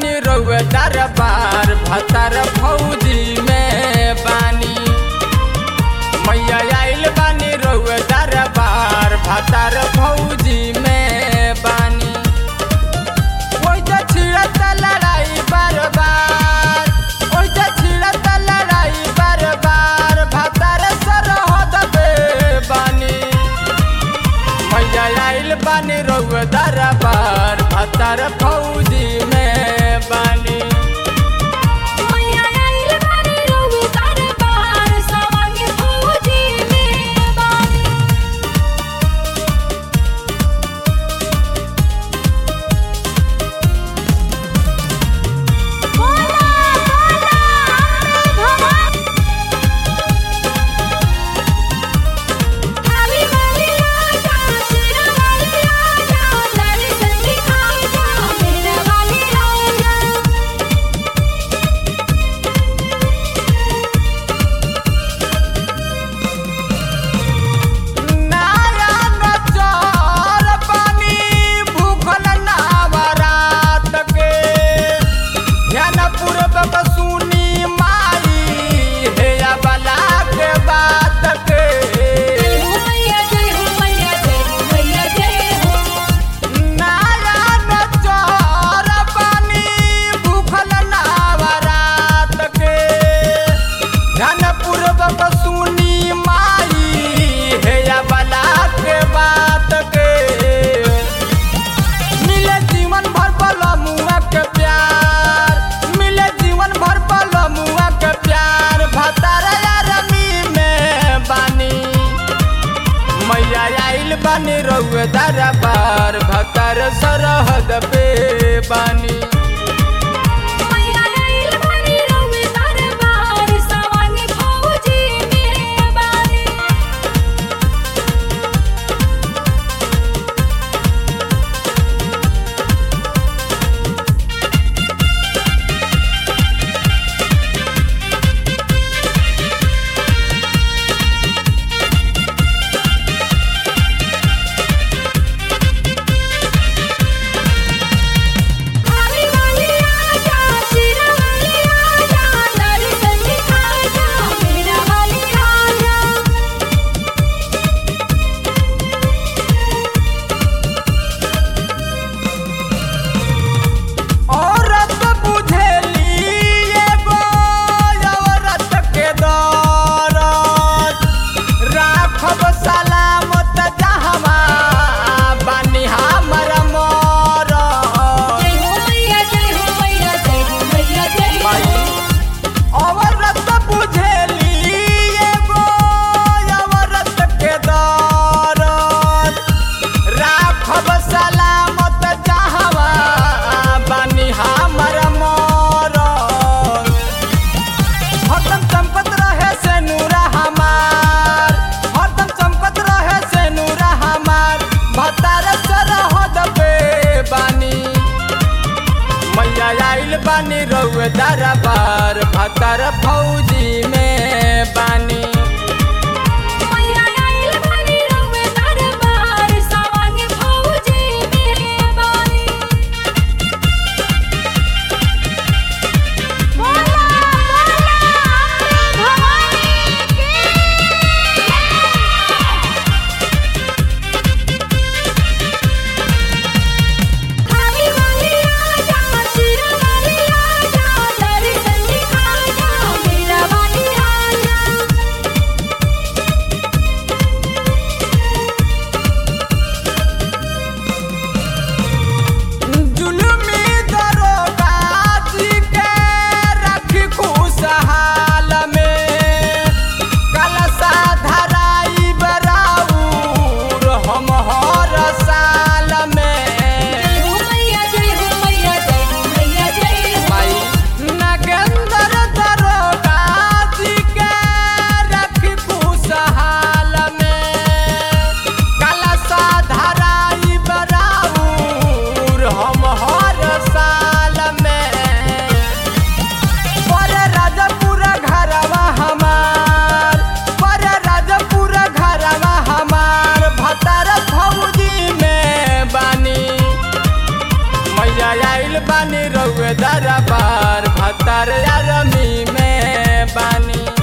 बानी रउए दरबार भतर फौजी में बानी मैया आइल बानी रउए दरबार भतर फौजी में बानी ओइ जे छिड़त लड़ाई बार बार ओइ जे छिड़त लड़ाई बार बार भतर सरहद पे बानी मैया आइल बानी रउए दरबार भतर फौजी में बानी मैया आइल बानी रउए दरबार सवांग फौजी में बानी बोला बोला भगवान खाली वाली आजा शेरा वाली आजा लड़ी संगी खाजा मेरा वाली आजा नारायण चौर पानी भूखल नावरात के ध्यान पूर्वक सुनी माई हे बला के बात के जय हो मैया जय हो मैया जय हो मैया जय हो नारायण चौर पानी भूखल नावरात के ध्यान पूर्वक सुनी माई हे बला के बात के मिले जीवन भर बलमुआ के प्यार मिले जीवन भर बलमुआ के प्यार भतार रमी में बानी मैया आइल बानी रउए दरबार भतर सरहद पे बानी मैया आइल बानी रउए दरबार सवांग फौजी में बानी खाली वाली आजा शेरा वाली आजा लड़ी संगी खाजा मेरा वाली आजा औरत बुझेली एगो औरत के दौरत राखब सलामत जहवा बानी हमर मरत जय हो मैया जय हो मैया जय हो मैया जय हो माई औरत बुझेली एगो औरत के दौरत राखब सलामत जहवा बानी हमर मरत हरदम चमकत रहे से नूरा हमार हरदम चमकत रहे से नूरा हमार भतार सरहद पे बानी मैया आइल बानी रउए दरबार भतर फौजी में बानी मैया आइल बानी रउए दरबार सवांग फौजी में बानी बोला बोला भवानी की खाली वाली आजा शेरा वाली आजा लड़ी संगी खाजा मेरा वाली आजा रउए दरबार भतार यारमी में बानी